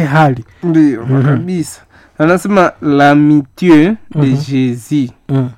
hali ndio kabisa anasema l'amitié de jésus mm.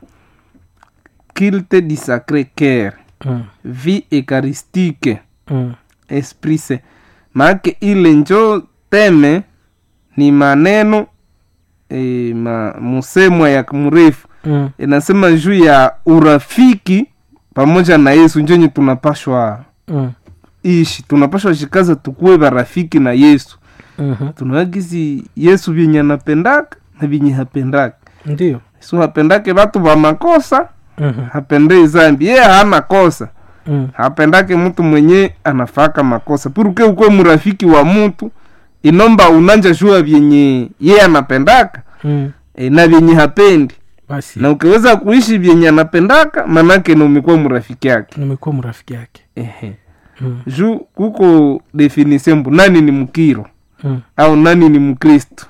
culte du sacré cœur Mm. vie eucharistique Mm. esprit saint maake ile njo teme ni maneno e, ma, musemwa ya mrefu Mm. inasema juu ya urafiki pamoja na yesu njonye tunapashwa Mm. ishi tunapashwa shikaza tukuwe barafiki na yesu Mhm. tunawagizi yesu vyenye anapendaka na vyenye hapendaka ndio yesu hapendake vatu va makosa Mhm. hapendei zambi yeye hana kosa Mm. hapendake mtu mwenye anafaka makosa puruke ukwe mrafiki wa mtu inomba unanja jua vyenye yeye anapendaka Mm. e, na vyenye hapendi basi na ukiweza kuishi vyenye anapendaka manake na umekuwa mrafiki yake nimekuwa mrafiki yake ehe mm. juu kuko definition mbu nani ni mkiro Mm. au nani ni mkristo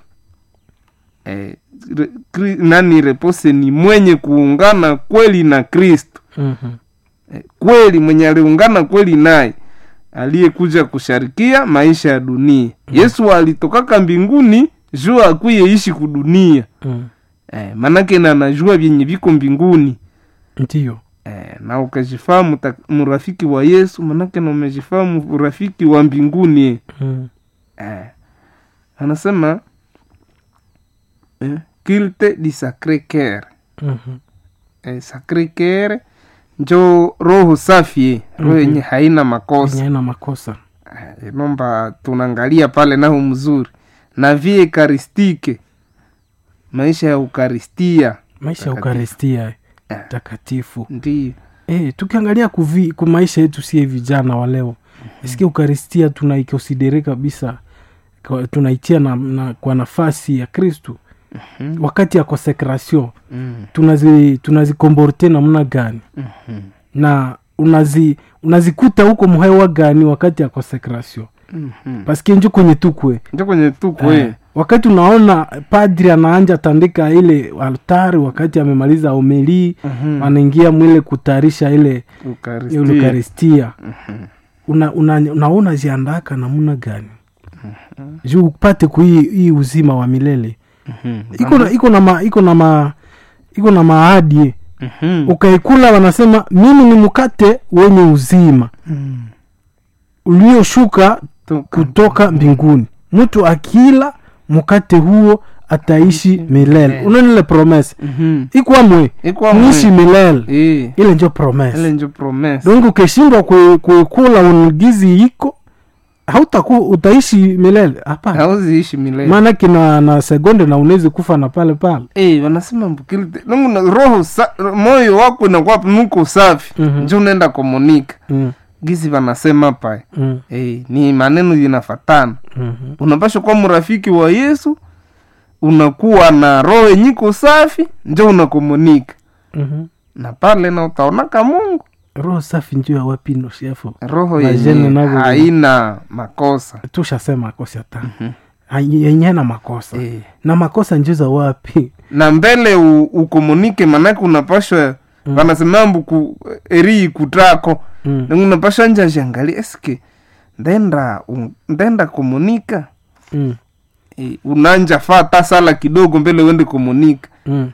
e, re, kri, nani repose ni mwenye kuungana kweli na kristo Mhm. e, kweli mwenye aliungana kweli naye aliyekuja kusharikia maisha ya dunia yesu alitokaka mbinguni juu akwiye ishi kudunia Mm. e, manake na anajua vyenye viko mbinguni ndio Eh, na ukajifahamu ta- mrafiki wa yesu manake na umejifahamu urafiki wa mbinguni Mm. eh. anasema eh, culte du sacre cœur Mhm. eh, sacre cœur njo roho safi roho yenye haina makosa Yenye haina makosa eh, inomba tunaangalia pale naho mzuri na vie ekaristike maisha ya ukaristia maisha ya Takatifu. ukaristia Eh. takatifu ndio e, tukiangalia kuvi, ku maisha yetu sie vijana wa leo isikia ukaristia tunaikonsidere kabisa kwa- tunaitia na, na, kwa nafasi ya kristu Mhm. wakati ya consecration mm. tunazi tunazikomborte namna gani Mhm. na unazi unazikuta huko mhewa gani wakati ya consecration Mhm. paske njo kwenye tukwe njo kwenye tukwe Eh, wakati unaona padri anaanja tandika ile altari wakati amemaliza omeli Mhm. anaingia mwile kutayarisha ile Ukaristia. ile eukaristia una, una, unaona ziandaka namna gani juu upate kuhii hii uzima wa milele Mhm. iko na iko na ma, iko na ma, iko na maadi Mhm. ukaikula wanasema mimi ni mkate wenye uzima Mhm. ulioshuka Toka. kutoka mbinguni mtu akila mkate huo ataishi milele unanile promese Mhm. ikwamwe Ikwa niishi mwe. milele Eh, ile njo ile promese njo promise donc ukishindwa kui- kuikula unugizi iko hautaku utaishi milele hapana hauziishi milele maanake na, na segonde na unawezi kufa na pale pale Eh, wanasema mbukilite nungu na roho sa, moyo wako nakuwa nuko safi Mhm. njo unaenda komunika mm, gizi wanasema pae mm, eh, ni maneno zinafatana mhm, unapasha kuwa mrafiki wa yesu unakuwa na roho yenyiko safi njo unakomunika mhm. na pale na utaonaka mungu roho safi njuu ya wapino shefo roho Majene yenye navo- haina makosa tushasema kosi hata yenye na makosa eh. na makosa njuu za wapi na mbele u, ukomunike manake unapashwa mm. wanasema mbuku eri ikutako mm. mm. unapashwa nja jangali eske ndenda un- ndenda komunika mm. e, unanja fata sala kidogo mbele uende komunika mm.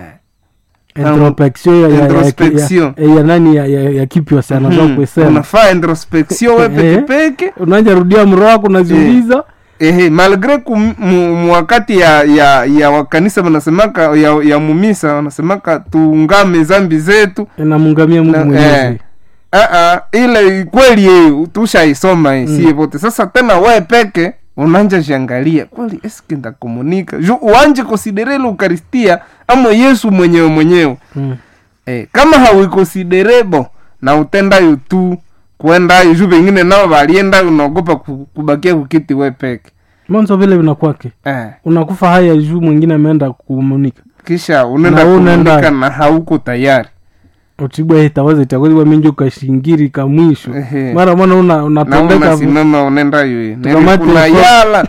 Eh. introspection ya, ya, ya, Introspection. ya, ya, ya nani ya, ya, ya kipyo sana mm Mhm. kusema unafaa introspection we Eh. pekepeke unaja rudia mro wako unaziuliza ehe malgre ku mu- mu wakati ya ya ya wakanisa wanasemaka ya, ya mumisa wanasemaka tuungame zambi zetu inamungamia mungu Na- mwenyezi eh. Ah, ah, ile kweli eh, tushaisoma eh, sie vote sasa tena we peke unanja jiangalia kweli eske ndakomunika ju uanje konsiderele ukaristia ama yesu mwenyewe mwenyewe Mm. eh, kama hauikonsiderebo na utendayo tu kuendayo ju vengine nao valienda unaogopa ku- kubakia kukiti we peke mwanzo vile vinakwake eh, unakufa haya juu mwingine ameenda kumunika kisha unaenda Na unaenda- komunika na hauko tayari utibwa itawaza itakozibwa minjo kashingiri ka mwisho Ehe. mara mwana una na unapendeka unasimama unaendayo Tukamate kuna mfano. yala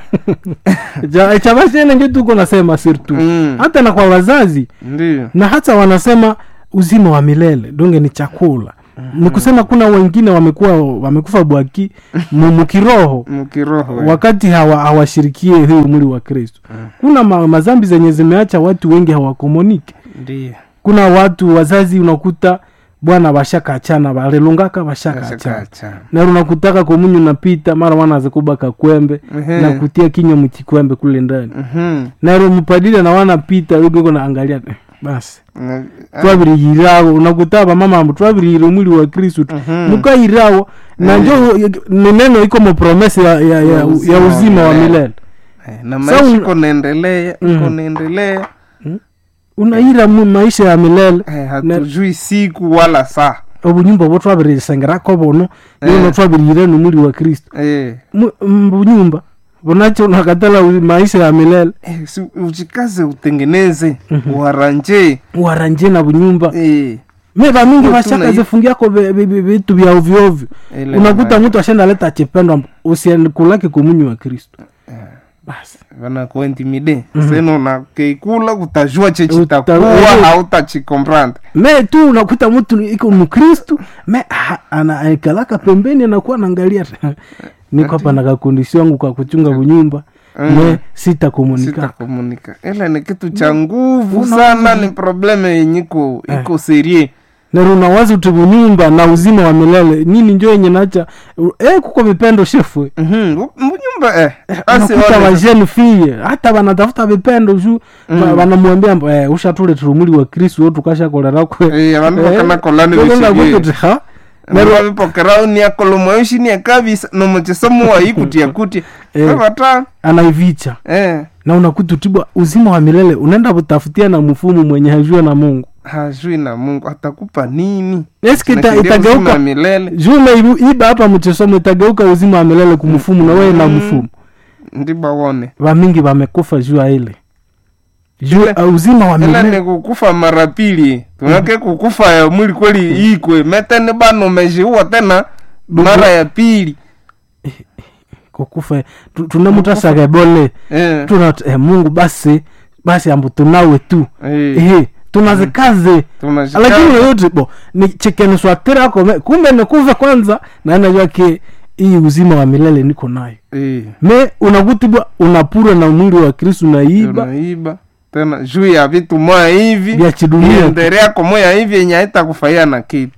Ja- chabashene njo tuko nasema sirtu Mm. hata na kwa wazazi ndio na hata wanasema uzima wa milele donge ni chakula ni kusema kuna wengine wamekuwa wamekufa bwaki mu- mukiroho mkiroho eh. wakati hawa- hawashirikie huu mwili wa kristo kuna ma, mazambi zenye zimeacha watu wengi hawakomunike ndiyo kuna watu wazazi unakuta bwana bashakachana balilungaka bashakachana Ashakaachana. naro unakutaka komunyu napita mara wanaze kubaka kwembe Ehe. na kutia kinywa mchikwembe kule ndani Mhm. naro mpadile na wanapita ugeko naangalia eh, basi Na- twabiriyirawo unakuta bamama ambu twabiriyire omwili wa kristu Mhm. mukayirawo na njo ni neno iko mupromese ya, ya, ya, ya uzima wa milele Eh, na Sa maisha un- iko naendelea iko Mhm. naendelea unaira mu maisha ya milele Eh, hatujui siku wala saa obunyumba bwo twabirisengerako buno Eh. nino twabiriyire nomwili wa kristu Eh, Mu- mbunyumba bunacho nakatala u- maisha ya milele eh, si ujikaze utengeneze uharanje waranje na bunyumba Eh, me bamingi Tuna- bashaka zifungiako be- be- be- vitu vya ovyoovyo ile unakuta ma- mtu ashenda leta chipendo usienkulake komunyi wa kristu basi vanakuintimide seno nakeikula kutajua Uta- chechitakuwa eh. hautachikomprante me tu unakuta mtu iko mkristu me ha- anaikalaka pembeni anakuwa naangalia niko hapa na kakondisi wangu kwa kuchunga bunyumba me sitakomunika sitakomunika ila ni kitu cha nguvu Una- sana ni probleme yenye iko iko serie neruna wazi uti bunyumba na uzima wa milele nini njo yenye nacha e, kuko vipendo shefu Mhm, mbunyumba eh, basi nakuta wale- vajeni fie hata vanatafuta vipendo ju vanamwambia mbo, eh, ushatule umuli wa kristu wo tukashakolerakwe Eh, vandu vakanakolani veshivie nerwa vipokera niakolomwaishi niakavisa nomuchisomo waikutia kutia Eh. vavata anaivicha eh, na unakuta utibwa uzima wa milele unaenda kutafutia na mfumu mwenye hajua na mungu hajui na mungu atakupa nini eski ita, Nakimbia uzima itageuka milele jume iba hapa mchesomo itageuka uzima wa milele kumfumu na wewe na mfumu ndiba wone vamingi vamekufa juu ya ile juu ya uzima wa ila milele ni kukufa mara pili tunake kukufa ya mwili kweli ikwe metene bano mejiua tena mara ya pili kukufa tu- tunamutasaga bole eh, tuna eh, mungu basi basi ambu tunawe tu eh, ehe tunazikaze tunashika- lakini yoyote bo ni chekeniswaterako kumbe nikuve kwanza naenajua ke hii uzima wa milele niko nayo eh, me unakutibwa unapura na mwili wa kristu naiba tunaiba tena juu ya vitu moya hivi vya chidunia iendereako moya hivi yenye haitakufaia na kitu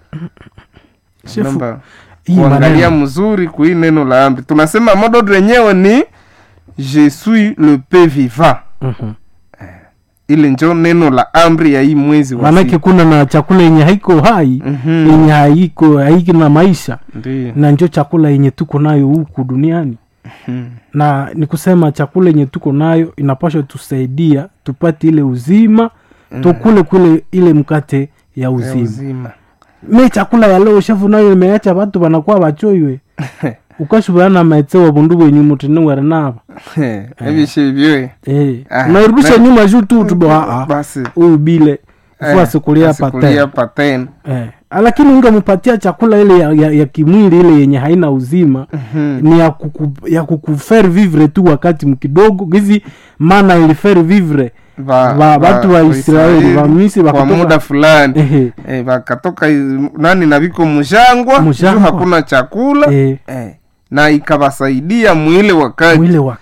Shefu, Namba hii kuangalia maneno mzuri kui neno la amri tunasema modo lenyewe ni je suis le pe vivant Mhm. ile njo neno la amri ya hii mwezi wa maanake sita. kuna na chakula yenye haiko hai Mhm. yenye haiko haiki na maisha Ndiyo. na njo chakula yenye tuko nayo huku duniani Mhm. na ni kusema chakula yenye tuko nayo inapasha tusaidia tupate ile uzima tukule kule ile mkate ya Ya uzima uzima me chakula ya leo shefu nayo imeacha watu wanakuwa wachoiwe ukashubana maetsewa bundu bwenyu mutinewere nava evishe vyoe eh. Ah, nairudisha na- nyuma juu tu tubo basi huyu bile eh, fu asikulia asikulia pate paten eh. lakini ungempatia chakula ile ya, ya, ya kimwili ile yenye haina uzima Mhm. ni ya, kuku, ya kukufaire vivre tu wakati mkidogo gizi maana ilifere vivre Va- Va- va- watu wa Israeli, va Misri kwa wakatoka- muda fulani Ehe. eh, wakatoka iz- nani na viko mjangwa Mjangwa. juu hakuna chakula Eh, eh, na ikawasaidia mwile wakati mwile wa